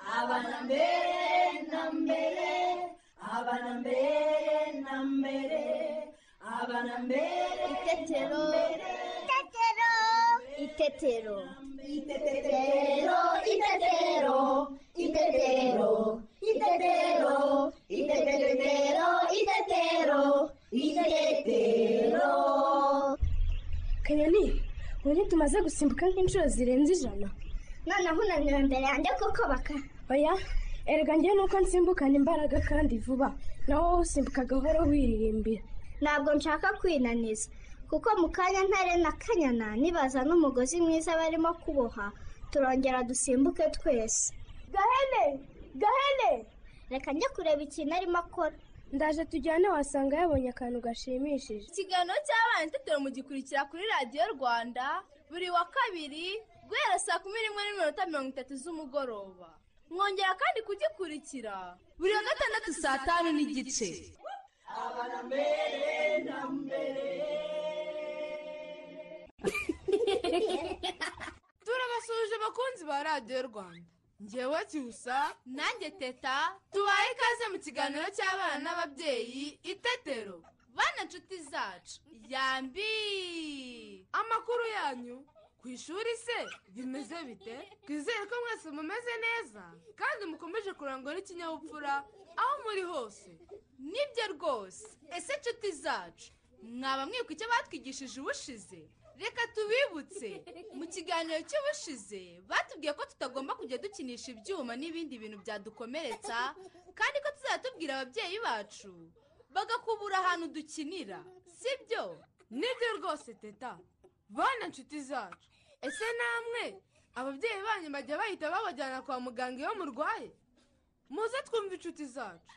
abana mbere na mbere abana mbere na mbere abana mbere Itetero. Itetero. Itetero. Itetero, itetero, itetero, itetero, itetero, itetero, itetero. kanyoni ubu tumaze gusimbuka nk'inshuro zirenze ijana noneho unaniwe imbere yanjye kuko baka oya erega njye nuko nsimbukana imbaraga kandi vuba nawe wowe usimbuka gahoro wiririmbira ntabwo nshaka kwinaniza kuko mu kanya ntare na kanyana nibaza n'umugozi mwiza barimo kuboha turongera dusimbuke twese Gahene! Gahene! reka njye kureba ikintu arimo akora ndaje tujyane wasanga yabonye akantu gashimishije ikiganiro cy'abana itetero mugikurikira kuri radiyo rwanda buri wa kabiri guhera saa kumi n'imwe n'iminota mirongo itatu z'umugoroba mwongera kandi kugikurikira buri wa gatandatu saa tanu n'igice turabasuhuje abakunzi ba radiyo rwanda ngewe kibusa nanjye teta tubaye ikaze mu kiganiro cy'abana n'ababyeyi itetero bana nshuti zacu yambi amakuru yanyu ku ishuri se bimeze bite twizere ko mwese mumeze neza kandi mukomeje kurangwa n'ikinyabupfura aho muri hose nibyo rwose ese nshuti zacu mwaba mwibuka icyo batwigishije ubushize reka tubibutse mu kiganiro cy'ubushize batubwiye ko tutagomba kujya dukinisha ibyuma n'ibindi bintu byadukomeretsa kandi ko tuzajya tubwira ababyeyi bacu bagakubura ahantu dukinira sibyo nibyo rwose teta bana nshuti zacu ese namwe ababyeyi banyu bajya bahita babajyana kwa muganga iyo murwaye muze twumve inshuti zacu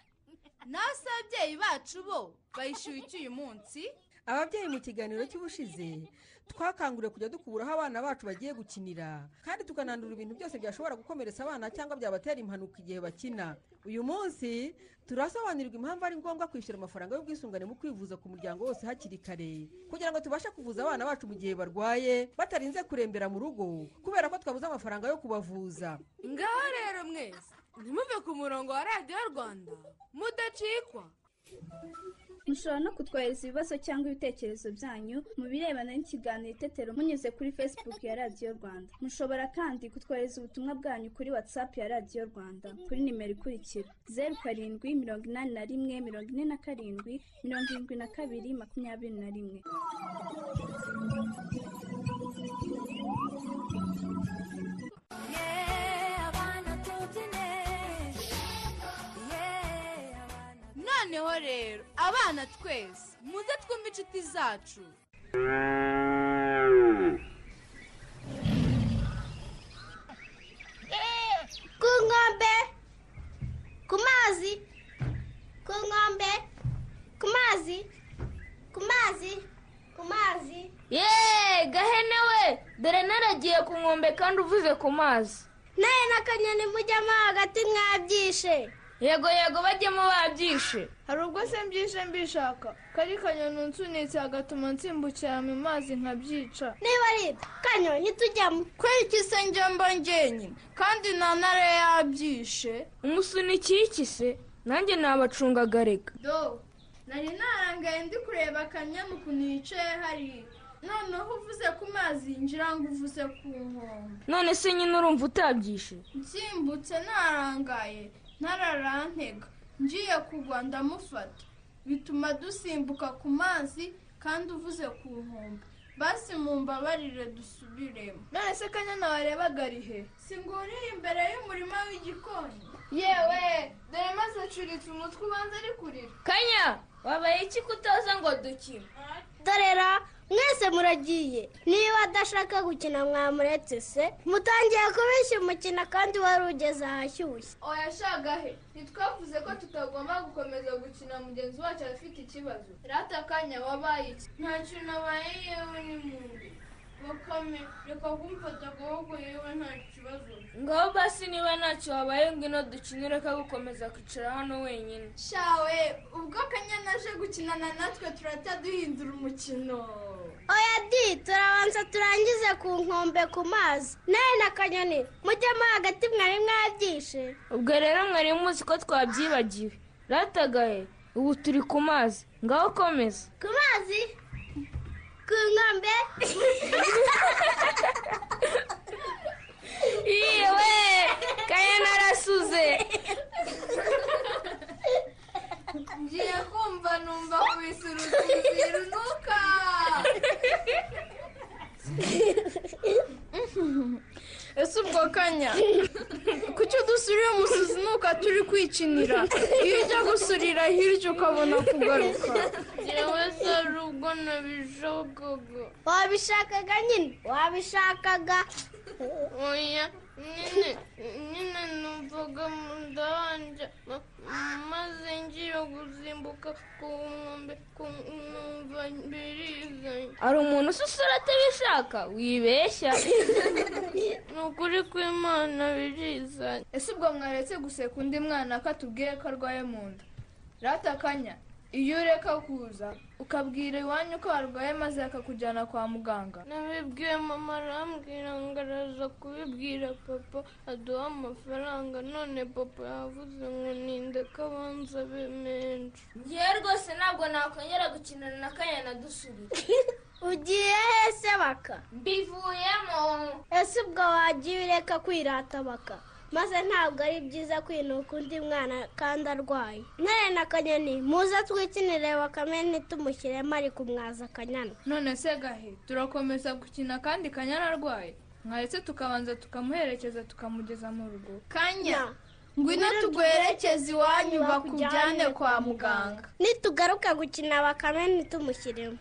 nawe se ababyeyi bacu bo bayishyuye iki uyu munsi ababyeyi mu kiganiro cy'ubushize twakanguriwe kujya dukubura aho abana bacu bagiye gukinira kandi tukanandura ibintu byose byashobora gukomeretsa abana cyangwa byabatera impanuka igihe bakina uyu munsi turasobanurirwa impamvu ari ngombwa kwishyura amafaranga y'ubwisungane mu kwivuza ku muryango wose hakiri kare kugira ngo tubashe kuvuza abana bacu mu gihe barwaye batarinze kurembera mu rugo kubera ko twabuze amafaranga yo kubavuza ngaho rero mwese ntimuve ku murongo wa radiyo rwanda mudacikwa mushobora no kutwohereza ibibazo cyangwa ibitekerezo byanyu mu birebana n'ikiganiro itetero munyuze kuri facebook ya radiyo rwanda mushobora kandi kutwohereza ubutumwa bwanyu kuri whatsapp ya radiyo rwanda kuri nimero ikurikira zeru karindwi mirongo inani na rimwe mirongo ine na karindwi mirongo irindwi na kabiri makumyabiri na rimwe noneho rero abana twese muze twumve inshuti zacu ku nkombe ku mazi ku nkombe ku mazi ku mazi ku mazi yeee gahene we dore naragiye ku nkombe kandi uvuze ku mazi nawe na kanyoni mujyamo hagati mwabyishe yego yego bajyemo babyishe hari ubwo se mbyishe mbishaka kari kanyoni unsunitse hagatuma nsimbukira mu mazi nkabyica niba ari ibyo kanyoni ntitujyamo kwereka ise njya mba njyenyine kandi nta ntare yabyishe umusunikiye iki se nanjye nabacungagarega do nari narangaye ndi kureba akanyamu ukuntu yicaye hariya noneho uvuze ku mazi ngira ngo uvuze ku nkombe none se nyine urumva utabyishe nsimbutse narangaye ntararantega ngiye kugwa ndamufata bituma dusimbuka ku mazi kandi uvuze ku nkombe basi mumbabarire dusubiremo none se kanyana warebaga ari he singuriye imbere y'umurima w'igikoni yewe dore maze acuritse umutwe ubanza ari kurira kanya wabaye iki kutaza ngo dukine dorera mwese muragiye niba adashaka gukina mwamuretse se mutangiye kubeshya umukino kandi wari ugeze ahashyushye oya shagahe ntitwavuze ko tutagomba gukomeza gukina mugenzi wacu abafite ikibazo rata kanya wabaye iki nta kintu abaye yewe ni mubi bakame reka kumfata akaboko yewe nta kibazo ngaho basi niba ntacyo wabaye ngwino dukine ureka gukomeza kwicara hano wenyine shawe ubwo kanya naje gukinana natwe turahita duhindura umukino oya di turabanza turangize ku nkombe ku mazi nawe na kanyoni mujyemo hagati mwari mwabyishe ubwo rero mwari muzi ko twabyibagiwe ratagaye ubu turi ku mazi ngaho komeza ku mazi ku nkombe yewe kaya narasuze ngiye kumva numva kubise urutuzi runuka ese ubwo kanya kuki udusuriye umusuzi nuko turi kwikinira iyo ujya gusurira hirya ukabona kugaruka ngewe se ari ubwo nabijogogo wabishakaga nyine wabishakaga oya nyine nyine numvaga mu nda hanje ma- maze ngiye gusimbuka ku nkombe ku numva birizanye hari umuntu ususura atabishaka wibeshya ni ukuri kw'imana birizanye ese ubwo mwaretse guseka undi mwana ko atubwiye ko arwaye mu nda ratakanya iyo ureka kuza ukabwira iwanyu ko arwaye maze akakujyana kwa muganga nabibwiye mama arambwira ngo araza kubibwira papa aduha amafaranga none papa yavuze ngo ninde kabanza abe menshi ngewe rwose ntabwo nakongera gukinana na kanya na dusurira ugiye hese baka mbivuyemo ese ubwo wagiye ureka kwirata baka maze ntabwo ari byiza kwinuka undi mwana kandi arwaye nare na kanyoni muze twikinire bakame ntitumushyiremo ari kumwaza akanyana none se gahe turakomeza gukina kandi kanyana arwaye mwaretse tukabanza tukamuherekeza tukamugeza mu rugo kanya ngwino tuguherekeze iwanyu bakujyane kwa muganga nitugaruka gukina bakame ntitumushyiremo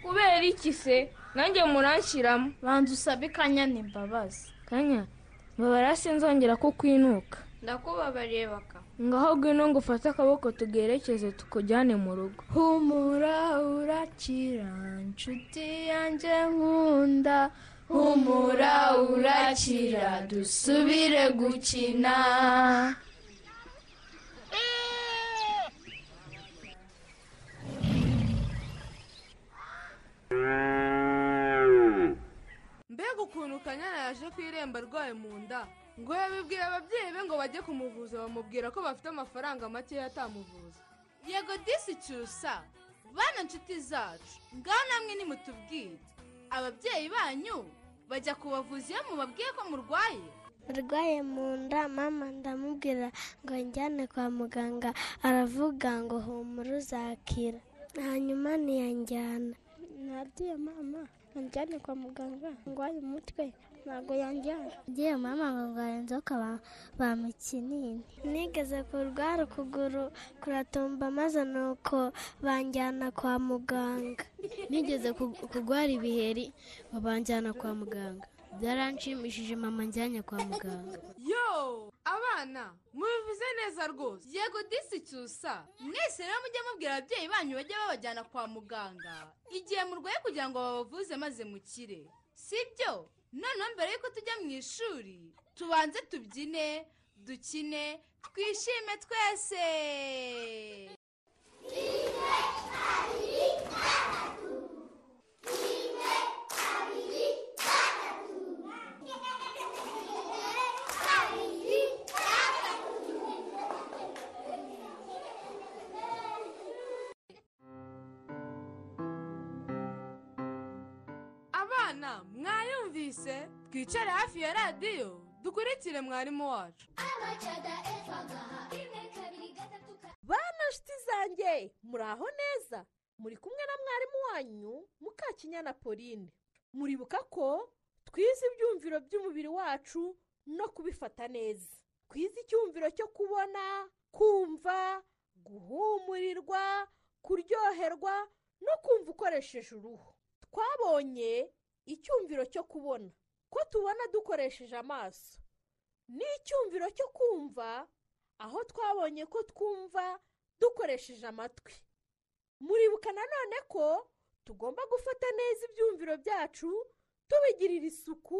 kubera iki se nanjye muranshiramo banza usabe kanyana imbabazi kanya mbabara sinzongera kukwinuka ndakubabariye baka ngaho ngwino ngo ufate akaboko tugerekeze tukujyane mu rugo humura urakira nshuti yanjye nkunda humura urakira dusubire gukina mbega ukuntu kanyana yaje ku irembo arwaye mu nda ngo yabibwira ababyeyi be ngo bajye kumuvuza bamubwira ko bafite amafaranga makeya atamuvuza yego disi cyusa bana inshuti zacu ngaho namwe nimutubwire ababyeyi banyu bajya kubavuza iyo mubabwiye ko murwaye arwaye mu nda mama ndamubwira ngo njyane kwa muganga aravuga ngo humura uzakira hanyuma ntiyanjyana nabwiye mama anjyane kwa muganga ndwaye umutwe ntabwo yanjyana agiye mama ngo ndwaye inzoka ba- bamukinini nigeze kurwara ukuguru kuratumba maze nuko banjyana kwa muganga nigeze ku- kurwara ibiheri babanjyana kwa muganga byaranshimishije mama njyanye kwa muganga yo abana mubivuze neza rwose yego disi cyusa mwese rero mujye mubwira ababyeyi banyu bajye babajyana kwa muganga igihe murwaye kugira ngo babavuze maze mukire si byo noneho mbere y'uko tujya mu ishuri tubanze tubyine dukine twishime twese abana mwayumvise twicare hafi ya radiyo dukurikire mwarimu wacu bana nshuti zanjye muraho neza muri kumwe na mwarimu wanyu mukakinyana pauline muribuka ko twize ibyumviro by'umubiri wacu no kubifata neza twize icyumviro cyo kubona kumva guhumurirwa kuryoherwa no kumva ukoresheje uruhu twabonye icyumviro cyo kubona ko tubona dukoresheje amaso n'icyumviro cyo kumva aho twabonye ko twumva dukoresheje amatwi muribuka nanone ko tugomba gufata neza ibyumviro byacu tubigirira isuku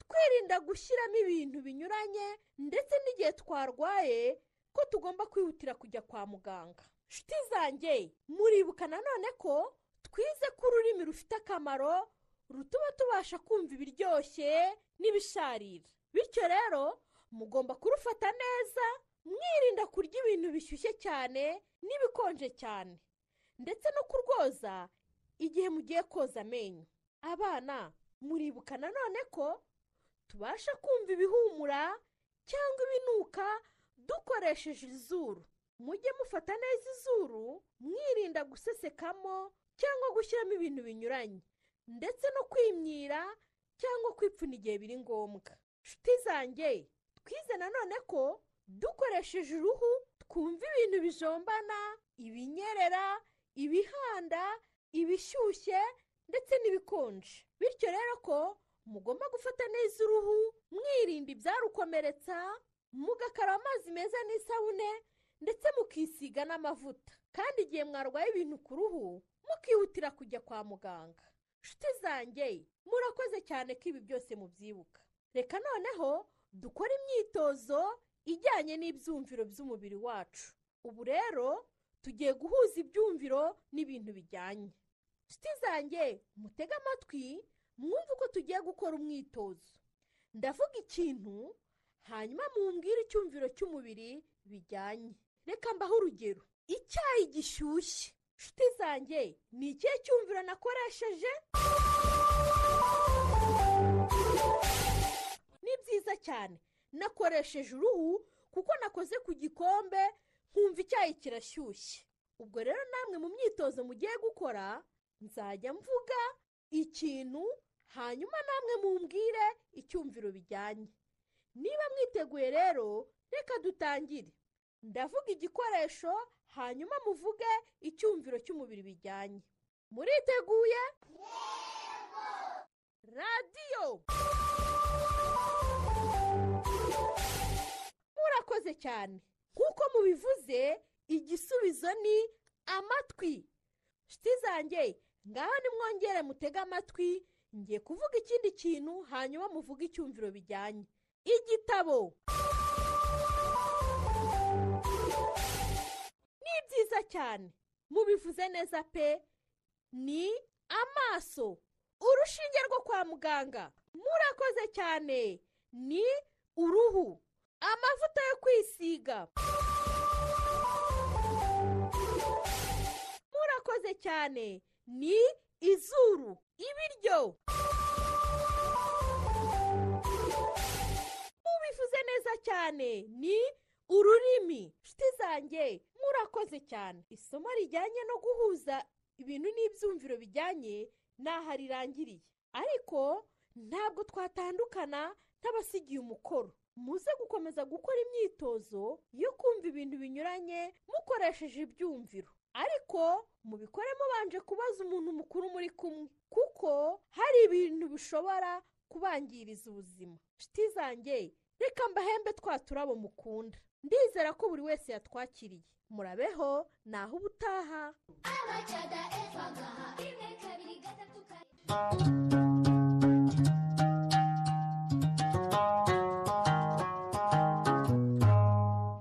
twirinda gushyiramo ibintu binyuranye ndetse n'igihe twarwaye ko tugomba kwihutira kujya kwa muganga nshuti zanjye muribuka nanone ko twize ko ururimi rufite akamaro rutuma tubasha kumva ibiryoshye n'ibisharira bityo rero mugomba kurufata neza mwirinda kurya ibintu bishyushye cyane n'ibikonje cyane ndetse no kurwoza igihe mugiye koza amenyo abana muribuka nanone ko tubasha kumva ibihumura cyangwa ibinuka dukoresheje izuru mujye mufata neza izuru mwirinda gusesekamo cyangwa gushyiramo ibintu binyuranye ndetse no kwimyira cyangwa kwipfuna igihe biri ngombwa nshuti zanjye twize nanone ko dukoresheje uruhu twumva ibintu bijombana ibinyerera ibihanda ibishyushye ndetse n'ibikonje bityo rero ko mugomba gufata neza uruhu mwirinda ibyarukomeretsa mugakaraba amazi meza n'isabune ndetse mukisiga n'amavuta kandi igihe mwarwaye ibintu ku ruhu mukihutira kujya kwa muganga nshuti zanjye murakoze cyane ko ibi byose mubyibuka reka noneho dukore imyitozo ijyanye n'ibyumviro by'umubiri wacu ubu rero tugiye guhuza ibyumviro n'ibintu bijyanye nshuti zanjye mutege amatwi mwumve uko tugiye gukora umwitozo ndavuga ikintu hanyuma mumbwire icyumviro cy'umubiri bijyanye reka mbaho urugero icyayi gishyushye nshuti zanjye ni ikihe cyumviro nakoresheje ni byiza cyane nakoresheje uruhu kuko nakoze ku gikombe nkumva icyayi kirashyushye ubwo rero namwe mu myitozo mugiye gukora nzajya mvuga ikintu hanyuma namwe mumbwire icyumviro bijyanye niba mwiteguye rero reka dutangire ndavuga igikoresho hanyuma muvuge icyumviro cy'umubiri bijyanye muriteguye radiyo murakoze cyane nk'uko mubivuze igisubizo ni amatwi nshuti zanjye ngaho nimwongere mutege amatwi ngiye kuvuga ikindi kintu hanyuma muvuge icyumviro bijyanye igitabo ni byiza cyane mubivuze neza pe ni amaso urushinge rwo kwa muganga murakoze cyane ni uruhu amavuta yo kwisiga murakoze cyane ni izuru ibiryo mubivuze neza cyane ni ururimi nshuti zanjye murakoze cyane isomo rijyanye no guhuza ibintu n'ibyumviro bijyanye ni aha rirangiriye ariko ntabwo twatandukana nk'abasigiye umukoro muze gukomeza gukora imyitozo yo kumva ibintu binyuranye mukoresheje ibyumviro ariko mubikore mubanje kubaza umuntu mukuru muri kumwe kuko hari ibintu bishobora kubangiriza ubuzima nshuti zanjye reka mbahembe twa turabo mukunda ndizera ko buri wese yatwakiriye murabeho naho ubutaha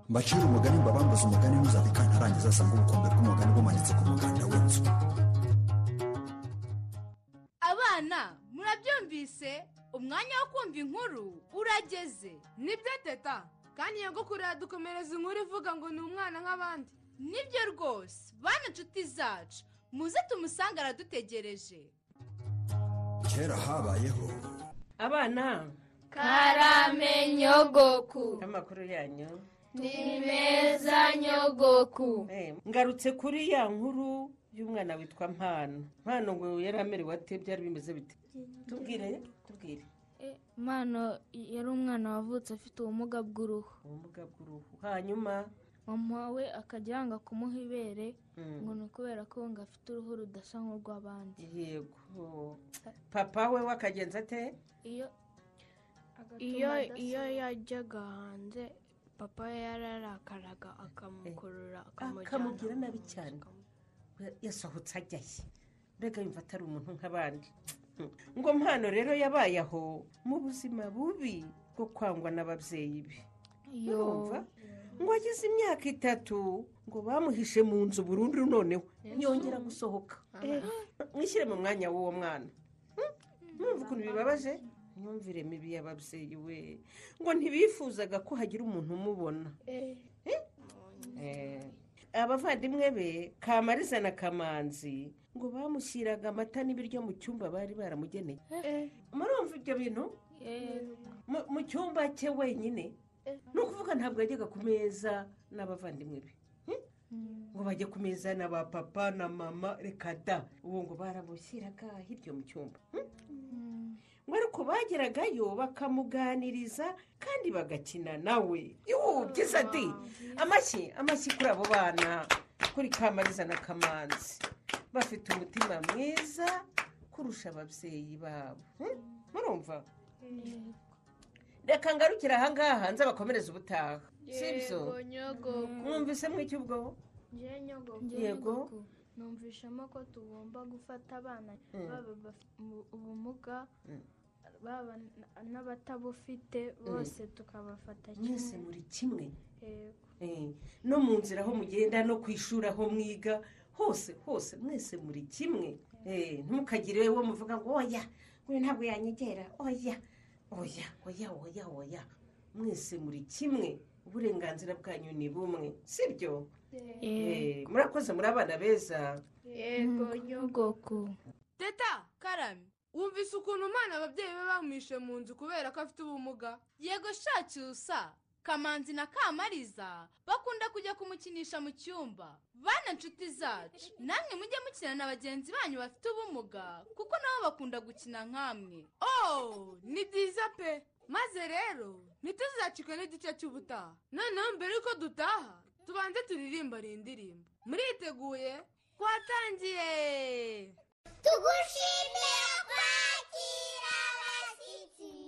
mbacira umugani mbabambuze umugani ntuzabike ntarangiza asanga ubukombe bw'umugani bumanitse ku muganda w'inzu abana murabyumvise umwanya wo kumva inkuru urageze nibyo teta kandi iyo ngukuru yadukomereza inkuru ivuga ngo ni umwana nk'abandi nibyo rwose bana inshuti zacu muze tumusange aradutegereje kera habayeho abana karame nyogoku amakuru yanyu Ni meza nyogoku. ngarutse kuri ya nkuru y'umwana witwa mpano mpano ngo yari amerewe ate byari bimeze bite tubwire tubwire mwana yari umwana wavutse afite ubumuga bw'uruhu ubumuga bw'uruhu hanyuma mama we akajya yanga kumuha ibere Mm. ngo ni ukubera ko ngo afite uruhu rudasa nk'urw'abandi yego papa we wakagenza ate iyo iyo iyo yajyaga hanze papa we yararakaraga akamukurura akamujyana akamubwira nabi cyane yasohotse ajyaye mbega yumva atari umuntu nk'abandi ngo mpano rero yabaye aho mu buzima bubi bwo kwangwa n'ababyeyi be iyo urumva ngo agize imyaka itatu ngo bamuhishe mu nzu burundu noneho yongera gusohoka mwishyire mu mwanya w'uwo mwana mwumva ukuntu bibabaje myumvire mibi y'ababyeyi we ngo ntibifuzaga ko hagira umuntu umubona Eh, abavandimwe be kamariza na kamanzi ngo bamushyiraga amata n'ibiryo mu cyumba bari baramugeneye murumva ibyo bintu Mu- mu cyumba cye wenyine ni ukuvuga ntabwo yajyaga ku meza n'abavandimwe be ngo bajye ku meza na ba papa na mama reka da ubu ngo baramushyiraga hirya mu cyumba ngo ariko bageragayo bakamuganiriza kandi bagakina nawe yuhu byiza di amashyi amashyi kuri abo bana kuri kamariza na kamanzi bafite umutima mwiza kurusha ababyeyi babo Hmm? murumva reka ngarukire ahangaha nze bakomereze ubutaha si ibyo Yego, nyogoko. mwumvise mw'icyo ubwo Njyewe nyogoko. Yego. numvishamo ko tugomba gufata abana Mm. baba bafite ubu- ubumuga Mm. baba n- n'abatabufite bose tukabafata mwese muri kimwe Yego. Eh, no mu nzira aho mugenda no ku ishuri aho mwiga hose hose mwese muri kimwe Eh, ntimukagire uwo muvuga ngo oya we ntabwo yanyegera oya oya oya oya oya mwese muri kimwe uburenganzira bwanyu ni bumwe sibyo Eh, murakoze muri abana beza Yego, nyogoko. teta karame wumvise ukuntu umwana ababyeyi be bamwishe mu nzu kubera ko afite ubumuga yego shacyusa kamanzi na kamariza bakunda kujya kumukinisha mu cyumba bana nshuti zacu namwe mujye mukina na bagenzi banyu bafite ubumuga kuko nabo bakunda gukina nk'amwe oh ni byiza pe maze rero ntituzacikwe n'igice cy'ubutaha noneho mbere yuko dutaha tubanze turirimba rindirimbo muriteguye twatangiye tugushimira kwakira abashyitsi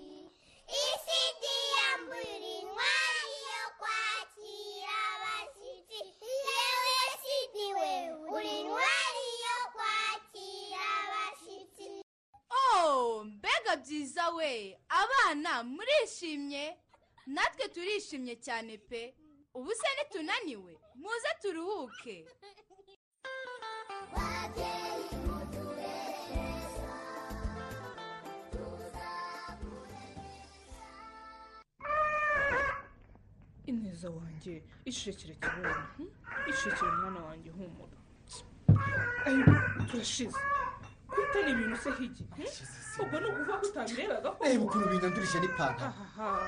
isi ntiyambura intwari yo kwakira abashyitsi yewe si niwe uri intwari yo kwakira abashyitsi oh mbega byiza we abana murishimye natwe turishimye cyane pe ubu se ntitunaniwe muze turuhuke ineza wanjye ishekere kibona ishekere mwana wanjye humura Ayo, turashize kwita ni ibintu se higi ubwo ni ukuvuga ko utabirebaga ko reba ukuntu bindandurije n'ipantaro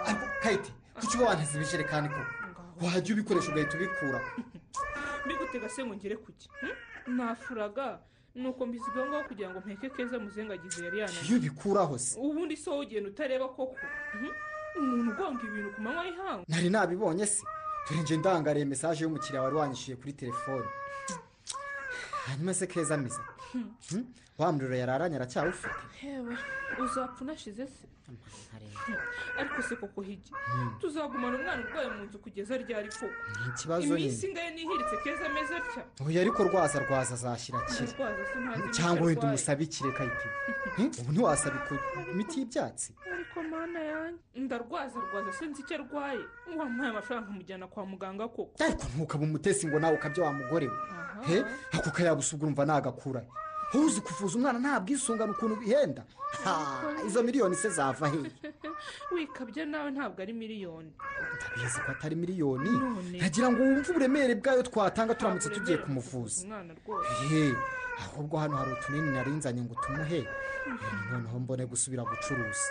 ariko kayite kuki uba wanteze ibijerekani ko wajya ubikoresha ugahita ubikura mbigutega se ngo ngere kuki nafuraga nuko mbisigaho ngaho kugira ngo mpeke keza muzengagize yari iyo yananiye ubikuraho se ubundi se wowe ugenda utareba koko Mhm. umuntu ugomba ibintu ku manywa y'ihanga nari nabibonye se dore nje ndangariye mesaje y'umukiriya wari wanyishyuye kuri telefone hanyuma se keza ameze Hmm? wa muriro yararanye aracyawufite hewe uzapfa unashize se ariko se koko higi Hmm. tuzagumana umwana urwaye mu nzu kugeza ryari koko ni ikibazo iminsi nyine ingahe nihiritse keza ameze atya uyu ariko rwaza rwaza azashyira kire Umurwaza se ntazi imiti cyangwa wenda arwaye. umusabikire kayite Hmm? ubu ntiwasaba iku- imiti y'ibyatsi ariko mana yanjye ndarwaza rwaza sinzi icyo arwaye wamuhaye amafaranga nkamujyana kwa muganga koko ariko ntukaba umutesi ngo nawe ukabya wa mugore we he ako kayabusubwa urumva nagakura wowe uzi kuvuza umwana nta bwisungane ukuntu bihenda Ha, izo miliyoni se zava hehe wikabya nawe ntabwo ari miliyoni ndabizi ko atari miliyoni ntagira ngo wumve uburemere bwayo twatanga turamutse tugiye kumuvuza umwana rwose he ahubwo hano hari utunini narinzanye ngo tumuhe noneho mbone gusubira gucuruza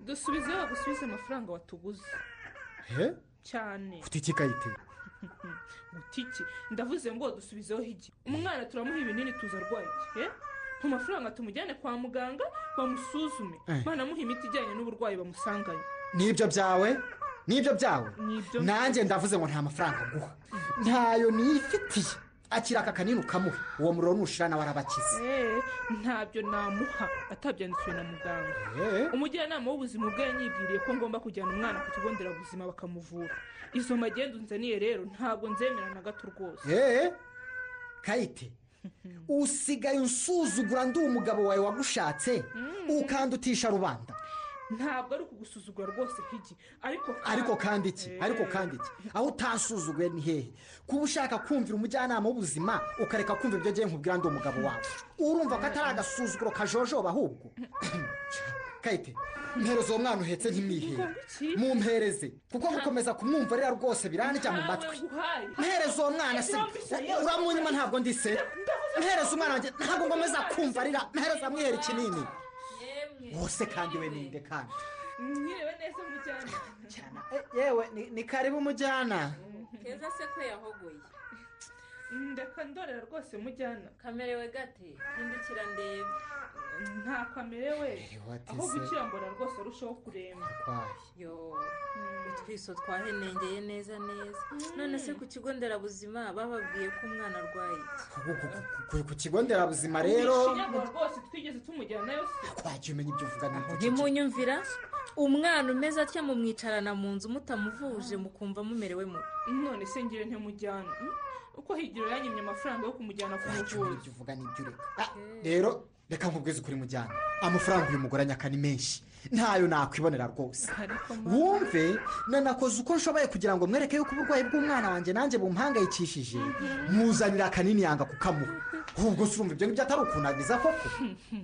dusubize wa gusubiza amafaranga watuguze he cyane utiki kayite butiki ndavuze ngo dusubizeho igi umwana turamuha ibinini tuza arwaye iki eh? mu mafaranga tumujyane kwa muganga bamusuzume Eh. banamuha imiti ijyanye n'uburwayi bamusanganye nibyo byawe nibyo byawe Nibyo. nanjye ndavuze ngo nta mafaranga nguha ntayo nifitiye akira aka kanini ukamuha uwo muriro nushira nawe arabakize Eh, ntabyo namuha atabyandikiwe na muganga Eh. umujyanama w'ubuzima ubwo yanyibwiriye ko ngomba kujyana umwana ku kigo nderabuzima bakamuvura izo magendu nzaniye rero ntabwo nzemera na gato rwose eee kayite usigaye unsuzugura ndi umugabo wawe wagushatse ukandutisha rubanda ntabwo ari ukugusuzugura rwose nk'igi ariko ariko kandi iki ariko kandi iki aho utasuzuguye ni hehe kuba ushaka kumvira umujyanama w'ubuzima ukareka kumva ibyo agiye nkubwira ndi umugabo wawe urumva ko atari agasuzuguro kajojoba ahubwo kayite mpereze uwo mwana uhetse ntimihere mumpereze kuko gukomeza kumwumvarira rwose birandya mu matwi mpereze uwo mwana se uramunyuma ntabwo ndi se mpereze umwana wanjye ntabwo ngomeza kumvarira mpereze amwihere ikinini wose kandi we ninde kandi mwiriwe neza mujyana yewe ni- ni karibu mujyana keza se ko yahogoye ndeka ndorera rwose mujyana kamerewe gate hindukira ndebe nta kamerewe wate aho se? gukira mbona rwose arushaho kuremba yo utwiso twahenengeye neza neza none se ku kigo nderabuzima bababwiye ko umwana arwaye iki Ku- ku- ku kigo nderabuzima rero Ishinyagura rwose twigeze tumujyana nayo se wagiye umenya ibyo uvuga ni iki? ntimunyumvira umwana umeze atya mumwicarana mu nzu mutamuvuje mukumva mumerewe mubi none se ngire ntimujyana hmm? uko higiro yanyimye amafaranga yo kumujyana ku muvuzi uvuga n'ibyo ureka rero reka nkubwize ukuri mujyana amafaranga uyu mugore anyaka ni menshi ntayo nakwibonera rwose wumve nanakoze uko nshoboye kugira ngo mwereke yuko uburwayi bw'umwana wanjye nanjye bumuhangayikishije muzanira akanini yanga kukamuha ubwo surumva ibyo ngibyo atari ukunagiza koko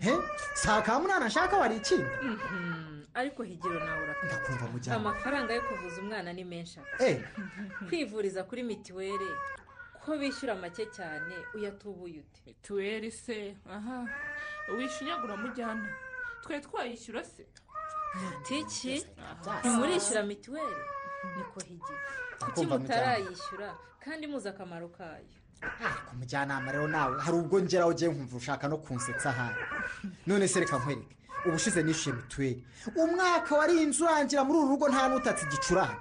he si akamunana nshaka wari ikindi Mhm. ariko higiro nawe urakara kumva mujyana amafaranga yo kuvuza umwana ni menshi aka. Eh. kwivuriza kuri mituweli ko bishyura make cyane uyatubuye ute mituweli se aha wishinyagura mujyana twe twayishyura se tiki ntimurishyura mituweli niko higi kuki Kumva mutarayishyura kandi muzi akamaro kayo ku mujyanama rero nawe hari ubwo ngeraho ugiye nkumva ushaka no kunsetsa ahari none se reka nkwereke ubushize nishyuye mituweli umwaka wari inzu urangira muri uru rugo nta n'utatse igicurane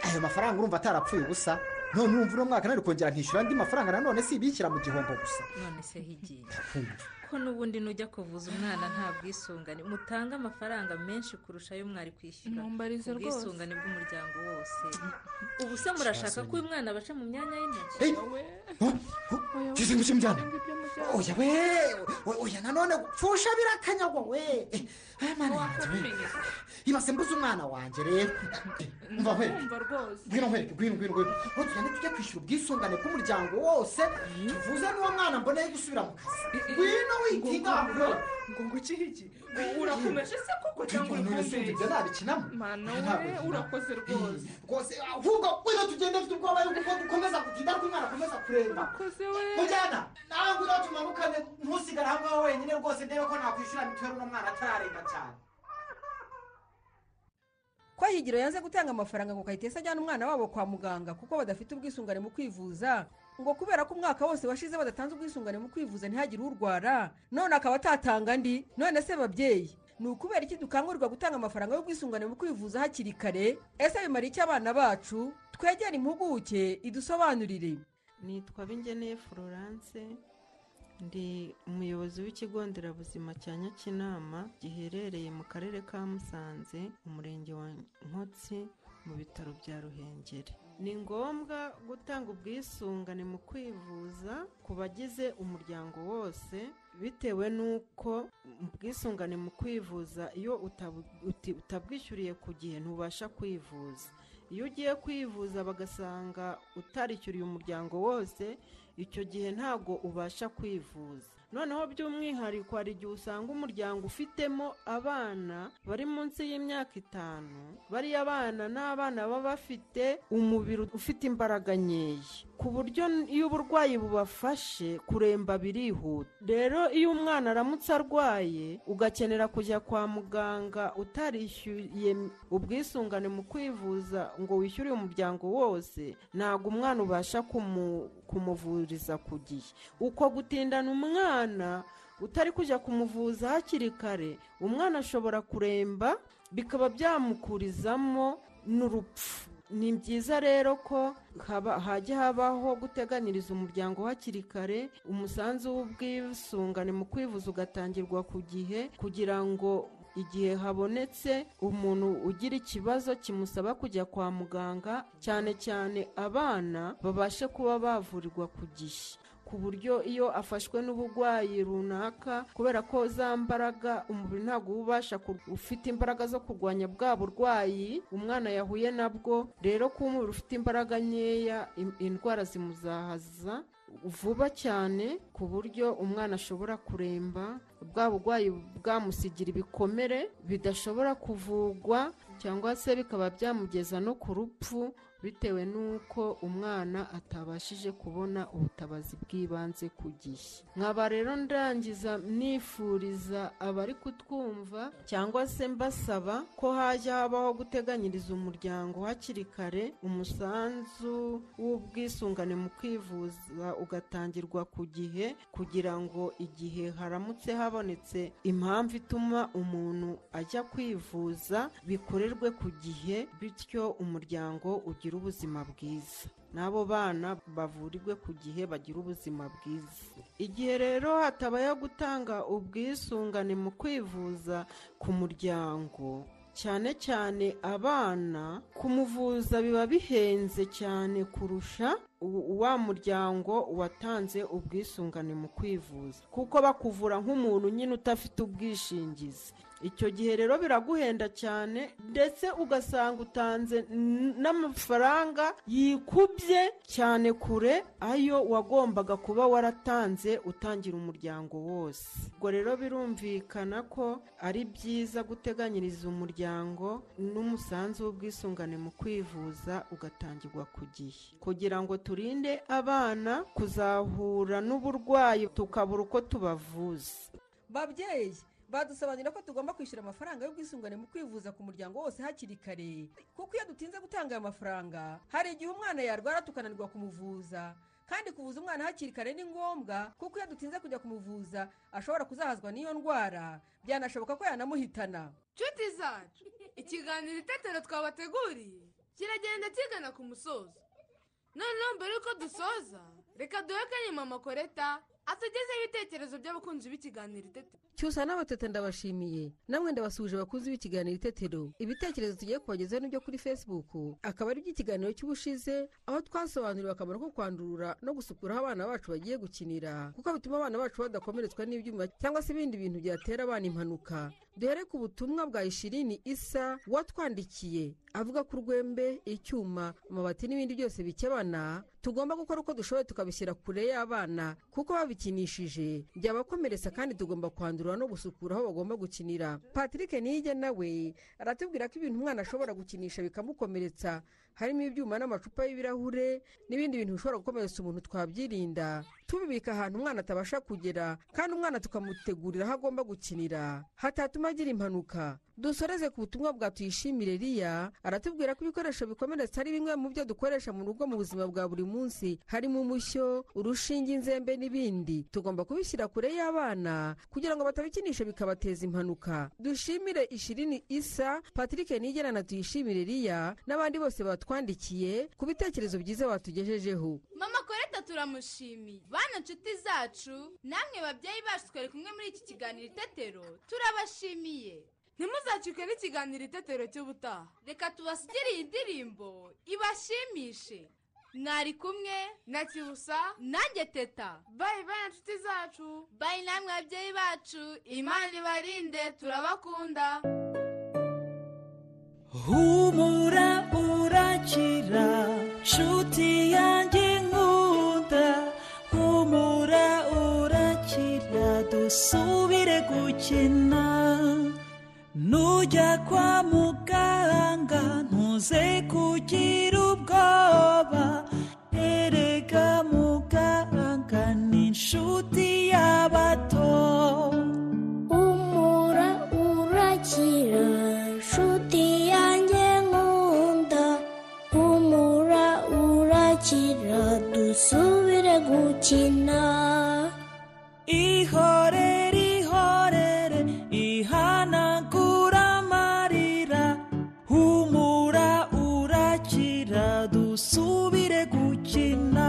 ayo mafaranga urumva atarapfuye ubusa none urumva uno mwaka nari kongera nkishyura andi mafaranga nanone si ibishyira mu gihombo gusa none se higi Kumva. ko n'ubundi nujya kuvuza umwana nta bwisungane mutange amafaranga menshi kurusha ayo mwari kwishyura Mumbarize rwose. ubwisungane bw'umuryango wose ubu se murashaka ko uyu mwana baca mu myanya y'intoki ngeze ngo kimujyane oya we o- oya nanone pfusha birakanyagwa we Eh, aya mwana yanjye we ibase mbuze umwana wanjye rero umva we Ndumva rwose ngwino nkwereke ngwino ngwino ngwino aho tugenda tujya kwishyura ubwisungane bw'umuryango wose tuvuze n'uwo mwana mboneye gusubira mu kazi ngwino wikinga ngo ngo iki iki urakomeje se koko cyangwa uri kumbeshya ibyo nabikinamo mana Ntabwo we nkina. urakoze rwose rwose ahubwo ngwino tugende mfite ubwoba yuko dukomeza gutinda ariko umwana akomeza kuremba mujyana nawe ngwino tumanukane ntusigare hamwe wowe wenyine rwose ndebe ko nakwishyura mituweli uno mwana atararenga cyane ko higiro yanze gutanga amafaranga ngo kayitesi ajyane umwana wabo kwa muganga kuko badafite ubwisungane mu kwivuza ngo kubera ko umwaka wose washize badatanze ubwisungane mu kwivuza ntihagire urwara none akaba atatanga andi none se babyeyi ni ukubera iki dukangurirwa gutanga amafaranga y'ubwisungane mu kwivuza hakiri kare ese bimara iki abana bacu twegere impuguke idusobanurire nitwa bingeneye florence ndi umuyobozi w'ikigo nderabuzima cya nyakinama giherereye mu karere ka musanze umurenge wa nkotsi mu bitaro bya ruhengeri ni ngombwa gutanga ubwisungane mu kwivuza ku bagize umuryango wose bitewe n'uko ubwisungane mu kwivuza iyo utabu- uti- utabwishyuriye ku gihe ntubasha kwivuza iyo ugiye kwivuza bagasanga utarishyuriye umuryango wose icyo gihe ntabwo ubasha kwivuza noneho by'umwihariko hari igihe usanga umuryango ufitemo abana bari munsi y'imyaka itanu bariya bana ni abana baba bafite umubiri ufite imbaraga nkeya ku buryo iyo uburwayi bubafashe kuremba birihuta rero iyo umwana aramutse arwaye ugakenera kujya kwa muganga utarishyuye ubwisungane mu kwivuza ngo wishyure umuryango wose ntabwo umwana ubasha kumu- kumuvuriza ku gihe uko gutindana umwana utari kujya kumuvuza hakiri kare umwana ashobora kuremba bikaba byamukurizamo n'urupfu ni byiza rero ko haba- hajya habaho guteganiriza umuryango hakiri kare umusanzu w'ubwisungane mu kwivuza ugatangirwa ku gihe kugira ngo igihe habonetse umuntu ugira ikibazo kimusaba kujya kwa muganga cyane cyane abana babashe kuba bavurirwa ku gihe ku buryo iyo afashwe n'uburwayi runaka kubera ko za mbaraga umubiri ntabwo uba ubasha kur- ufite imbaraga zo kurwanya bwa burwayi umwana yahuye nabwo rero kuba umubiri ufite imbaraga nkeya in- indwara zimuzahaza vuba cyane ku buryo umwana ashobora kuremba bwa burwayi bwamusigira ibikomere bidashobora kuvugwa cyangwa se bikaba byamugeza no ku rupfu bitewe n'uko umwana atabashije kubona ubutabazi bw'ibanze ku gihe nkaba rero ndangiza nifuriza abari kutwumva cyangwa se mbasaba ko hajya habaho guteganyiriza umuryango hakiri kare umusanzu w'ubwisungane mu kwivuza ugatangirwa ku gihe kugira ngo igihe haramutse habonetse impamvu ituma umuntu ajya kwivuza bikorerwe ku gihe bityo umuryango ugira ubuzima bwiza n'abo bana bavurirwe ku gihe bagira ubuzima bwiza igihe rero hatabayeho gutanga ubwisungane mu kwivuza ku muryango cyane cyane abana kumuvuza biba bihenze cyane kurusha u- wa muryango watanze ubwisungane mu kwivuza kuko bakuvura nk'umuntu nyine udafite ubwishingizi icyo gihe rero biraguhenda cyane ndetse ugasanga utanze n- n'amafaranga yikubye cyane kure ayo wagombaga kuba waratanze utangira umuryango wose ubwo rero birumvikana ko ari byiza guteganyiriza umuryango n'umusanzu w'ubwisungane mu kwivuza ugatangirwa ku gihe kugira ngo turinde abana kuzahura n'uburwayi tukabura uko tubavuza babyeyi badusobanurira ko tugomba kwishyura amafaranga y'ubwisungane mu kwivuza ku muryango wose hakiri kare kuko iyo dutinze gutanga aya mafaranga hari igihe umwana yarwara tukananirwa kumuvuza kandi kuvuza umwana hakiri kare ni ngombwa kuko iyo dutinze kujya kumuvuza ashobora kuzahazwa n'iyo ndwara byanashoboka ko yanamuhitana nshuti zacu ikiganiro itetero twabateguriye kiragenda kigana ku musozo noneho mbere y'uko dusoza reka duhe kanya mama koreta atugezeho ibitekerezo by'abakunzi b'ikiganiro itetero cyusa n'abatete ndabashimiye namwe ndabasuhuje abakunzi b'ikiganiro itetero ibitekerezo tugiye kubagezaho n'ibyo kuri facebook akaba ari iby'ikiganiro cy'ubushize aho twasobanuriwe akamaro ko kwandurura no gusukura aho abana bacu bagiye gukinira kuko bituma abana bacu badakomeretswa n'ibyuma cyangwa se ibindi bintu byatera abana impanuka duhere ku butumwa bwa ishirini isa watwandikiye avuga ko urwembe icyuma amabati n'ibindi byose bikebana tugomba gukora uko dushoboye tukabishyira kure y'abana kuko babikinishije byabakomeretsa kandi tugomba kwandurura no gusukura aho bagomba gukinira patrick niyige nawe aratubwira ko ibintu umwana ashobora gukinisha bikamukomeretsa harimo ibyuma n'amacupa y'ibirahure n'ibindi bintu bishobora gukomeretsa umuntu twabyirinda tubibika ahantu umwana atabasha kugera kandi umwana tukamutegurira aho agomba gukinira hatatuma agira impanuka dusoreze ku butumwa bwa tuyishimire riya aratubwira ko ibikoresho bikomeretsa ari bimwe mu byo dukoresha mu rugo mu buzima bwa buri munsi harimo umushyo urushinge inzembe n'ibindi tugomba kubishyira kure y'abana kugira ngo batabikinisha bikabateza impanuka dushimire ishirini isa patrick nigera na tuyishimire riya n'abandi bose batwandikiye ku bitekerezo byiza batugejejeho mama koreta turamushimiye bana nshuti zacu namwe babyeyi bacu twari kumwe muri iki kiganiro itetero turabashimiye ntimuzacikwe n'ikiganiro itetero cy'ubutaha reka tubasigire iyi ndirimbo ibashimishe mwari kumwe na kibusa nanjye teta bayi bayi nshuti zacu bayi namwe babyeyi bacu imana ibarinde turabakunda humura urakira nshuti yanjye nkunda humura urakira dusubire gukina nujya kwa muganga ntuze kugira ubwoba erega muganga ni inshuti y'abato umura urakira nshuti yanjye nkunda umura urakira dusubire gukina ihorere ihorere ihanagura amarira humura urakira dusubire gukina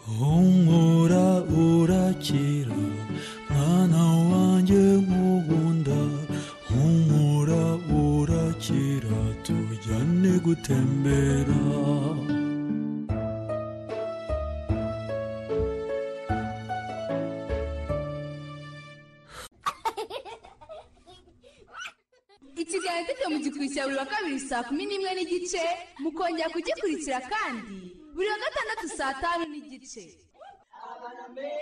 humura urakira mwana wanjye nkugunda humura urakira tu gutembera ikiganiro mfite mu gikurikira buri wa kabiri saa kumi n'imwe n'igice mukongera kugikurikira kandi buri wa gatandatu saa tanu n'igice Abana mbere